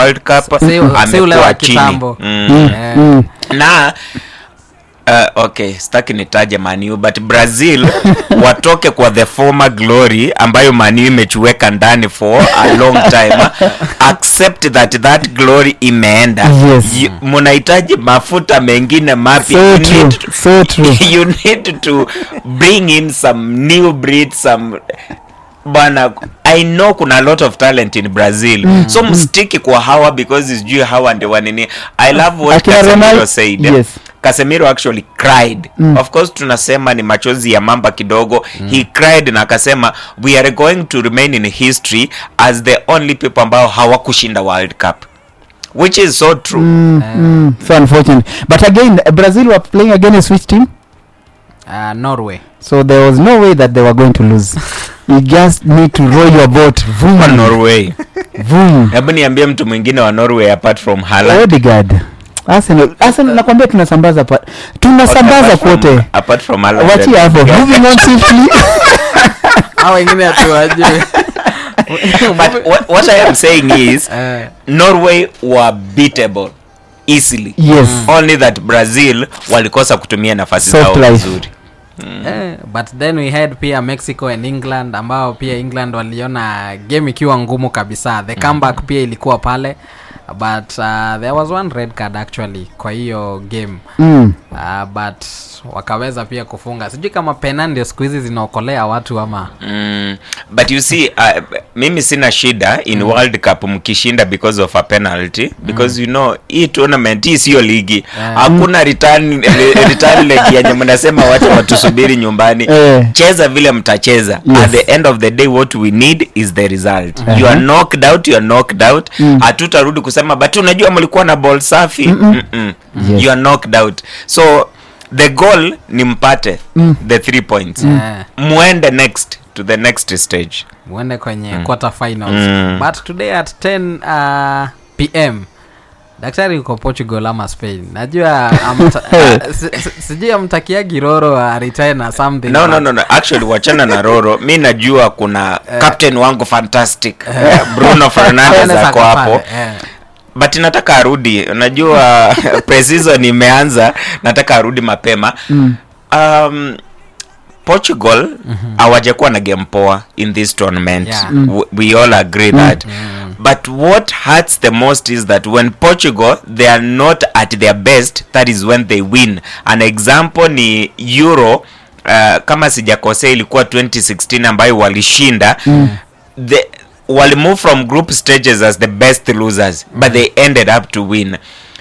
world cup Si- si ule amekuwa wa chini kitambo. mm. Eh, Mm. na uh, okay sitaki nitaje maniu but brazil watoke kwa the former glory ambayo maniu imechuweka ndani for a long time accept that that glory imeenda Yes. You- mnahitaji mafuta mengine mapya So You true, need to- so true. you need to bring in some new breed some bana i know kuna a lot of talent in brazil mm, so mstiki kwa hawa because sijui hawa ndio wanini i love what Akina casemiro Ronaldo- said yes. casemiro actually cried Mm. of course tunasema ni machozi ya mamba kidogo he cried na akasema we are going to remain in history as the only people ambao hawakushinda world cup which is so true Mm, mm, so unfortunate but again brazil were playing against which team uh, norway so there was no way that they were going to lose you just need to roll your boat Kwa Vroom, norway vroom. hebu niambie mtu mwingine wa norway apart from Haaland. Odegaard. Arsenal Arsenal nakwambia tunasambaza pa, tunasambaza Apart from- kote apart from Haaland wachia hapo and- moving on swiftly au wengine hatuwajui but what, what i am saying is Eh, norway were beatable easily yes only that brazil walikosa kutumia nafasi Soft zao life. vizuri eh, but then we had pia mexico and england ambao pia england waliona game ikiwa ngumu kabisa the comeback pia ilikuwa pale but uh, there was one red card actually kwa hiyo game mm. uh, but wakaweza pia kufunga sijui kama pena ndio siku hizi zinaokolea watu ama Mm, but you see uh, mimi sina shida in world cup mkishinda because of a penalty because you know hii tournament hii siyo ligi Yeah. hakuna return re- return leg yenye mnasema watu watusubiri nyumbani Eh. cheza vile mtacheza Yes. at the end of the day what we need is the result you are knocked out you are knocked out hatutarudi kusema but unajua mlikuwa na ball safi Mm-mm. Yes. you are knocked out so the goal ni mpate the three points Eh, muende next to the next stage muende kwenye quarter finals Mm. but today at 10 uh, pm daktari uko portugal ama spain najua amta, uh, si- si- sijui amtakia giroro aritae na something no, no, but- no, no. actually wachana na roro mi najua kuna captain wangu fantastic eh, bruno fernandes Anaweza ako akapanda, hapo eh. but nataka arudi unajua preseason imeanza nataka arudi mapema Mm. um, portugal hawajakuwa na game poa in this tournament Yeah. W- we all agree that but what hurts the most is that when portugal they are not at their best that is when they win an example ni euro uh, kama sijakosea ilikuwa 2016 ambayo walishinda the walimove from group stages as the best losers but they ended up to win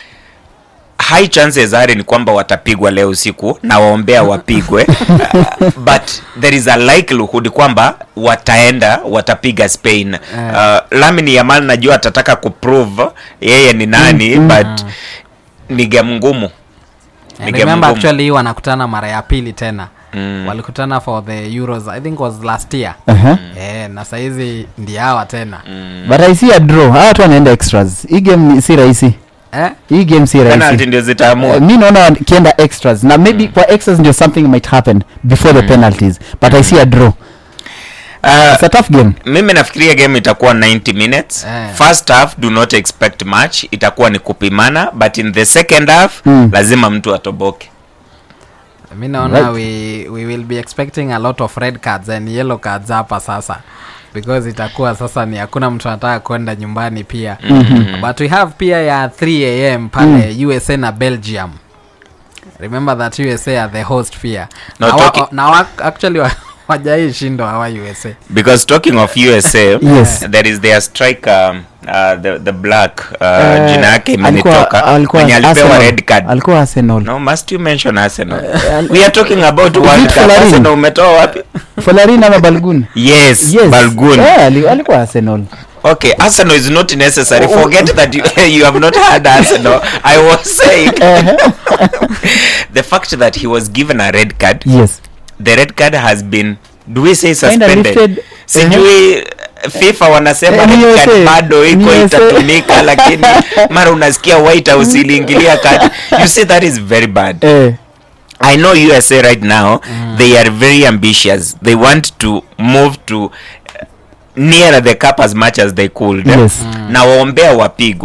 high chances are ni kwamba watapigwa leo usiku na waombea wapigwe but there is a likelihood kwamba wataenda watapiga spain uh, lamini yamal najua atataka kuprove yeye ni nani but ni game ngumu Ni And game remember ngumu. actually wanakutana mara ya pili tena Mm. walikutana for the euros i think was last year uh-huh. eh, na sahizi ndi hawa tena but i see a draw hawa watu wanaenda extras hii game ni- si rahisi eh? hii game si penalty rahisi ndio zitaamua Uh, mi naona wakienda extras na maybe kwa extras ndio something might happen before the penalties but i see a draw uh, it's a tough game mimi nafikiria game itakuwa 90 minutes Eh. first half do not expect much itakuwa ni kupimana but in the second half Mm. lazima mtu atoboke mi naona Right. we, we will be expecting a lot of red cards and yellow cards hapa sasa because itakuwa sasa ni hakuna mtu anataka kwenda nyumbani pia mm-hmm. but we have pia ya 3 am pale mm. usa na belgium remember that usa are the host pia No, na, wa, talking- na wa, actually wa, wajai shindo hawa usa because talking of usa Yes. there is their striker um, uh, the, the black uh, Eh, jina yake alikuwa- imenitoka alikuwa mwenye alipewa Arsenal. red card alikuwa arsenal no must you mention arsenal we are talking about Is world it cup Folarin? arsenal umetoa wapi folarin ama balgun yes, yes balgun Eh, ali- alikuwa arsenal okay arsenal is not necessary Oh. forget that you, you have not had arsenal i was saying Eh, the fact that he was given a red card yes the red card has been do we say Kinda suspended lifted. sijui fifa wanasema Eh, ni red card USA. bado iko Ni USA. itatumika lakini mara unasikia white house iliingilia kati you see that is very bad eh, i know usa right now they are very ambitious they want to move to uh, near the cup as much as they could Yes. na waombea wapigwe